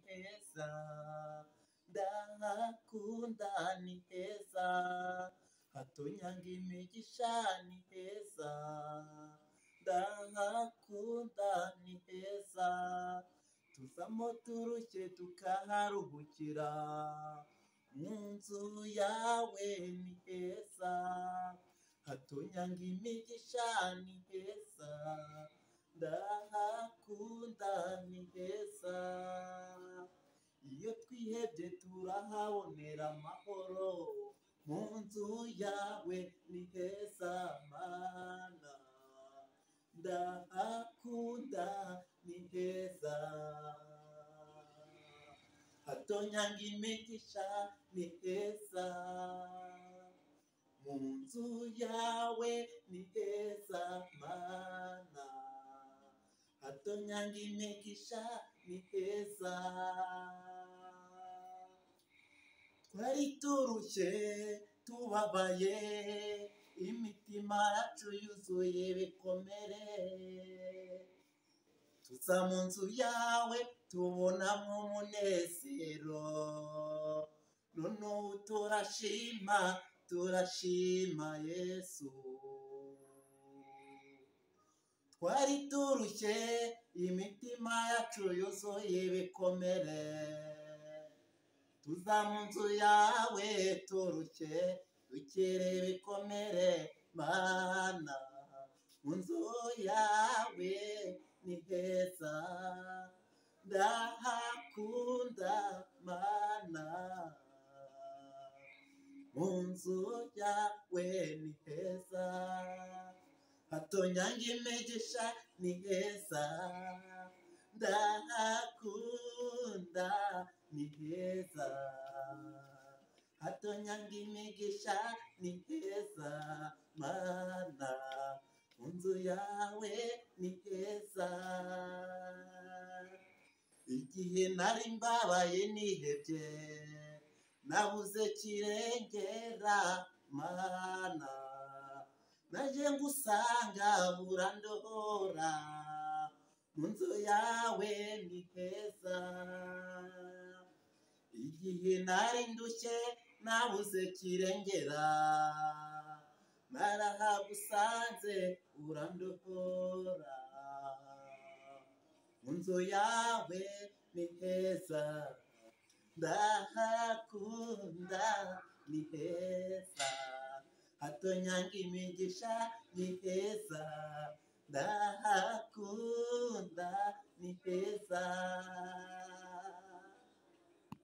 heza ndahakunda ni heza hatonyanga imigisha ni heza ndahakunda ni heza tuvamo turushye tukaharuhukira mu nzu yawe ni heza hatonyanga imigisha ni heza ndahakunda ni heza iyo twihebye turahabonera amahoro mu nzu yawe ni heza mana ndahakunda ni heza hatonyanga imigisha ni heza mu nzu yawe ni heza mana hatonyanga imigisha ni heza twari turushye tubabaye imitima yacu yuzuye ibikomere tuza mu nzu yawe tubonamo umunezero noneho turashima turashima yesu twari turushye imitima yacu yuzuye ibikomere tuza mu nzu yawe turushye dukere ibikomere mana mu nzu yawe ni heza ndahakunda mana mu nzu yawe ni heza hatonyanga imigisha ni heza ndahakunda ni heza hatonyanga imigisha ni heza mana mu nzu yawe ni heza igihe nari mbabaye nihebye nabuze kirengera mana naje ngusanga urandohora mu nzu yawe ni heza igihe nari ndushye nabuze kirengera narahagusanze urandohora mu nzu yawe ni heza ndahakunda ni heza hatonyanga imigisha ni heza ndahakunda ni heza